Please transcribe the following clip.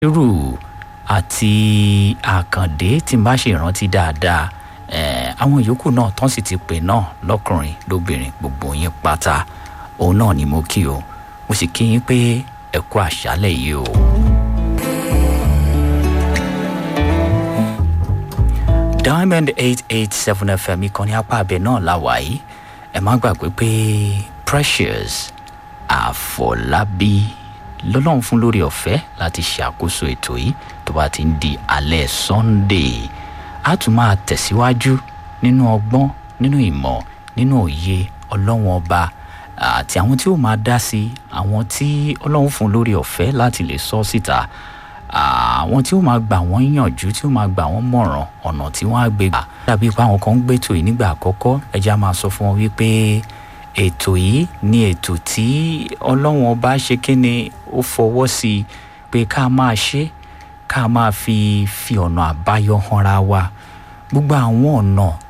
irú àti àkàndé tí n bá ṣe ìrántí dáadáa àwọn yòókù náà tán sì ti pè náà lọ́kùnrin lóbìnrin gbogbo yín pátá òun náà ni mo kí o mo sì kí yín pé ẹ kú àṣálẹ̀ yìí o. diamond eight eight seven fm ìkànnì apá abẹ náà la wà yìí ẹ má gbàgbé pé precious àfọlábí lọ́lọ́run fún lórí ọ̀fẹ́ láti ṣàkóso ètò yìí tó bá ti ń di alẹ́ sunday a tún máa tẹ̀síwájú nínú ọgbọ́n nínú ìmọ̀ nínú òye ọlọ́run ọba àti àwọn tí ó máa dá sí àwọn tí ọlọ́run fún lórí ọ̀fẹ́ láti lè sọ síta àwọn tí ó máa gbà wọ́n yànjú tí ó máa gbà wọ́n mọ̀ràn ọ̀nà tí wọ́n á gbé gbà dàbí pé àwọn kan ń gbé ètò yìí nígbà àkọ́kọ́ ẹja máa sọ fún wọn wípé ètò yìí ní ètò tí ọlọ́run ọba ṣe kí ni ó fọwọ́ sí i pé ká máa ṣe ká máa fi fi ọ̀nà àbáyọ hanra wa gbogbo àwọn ọ̀nà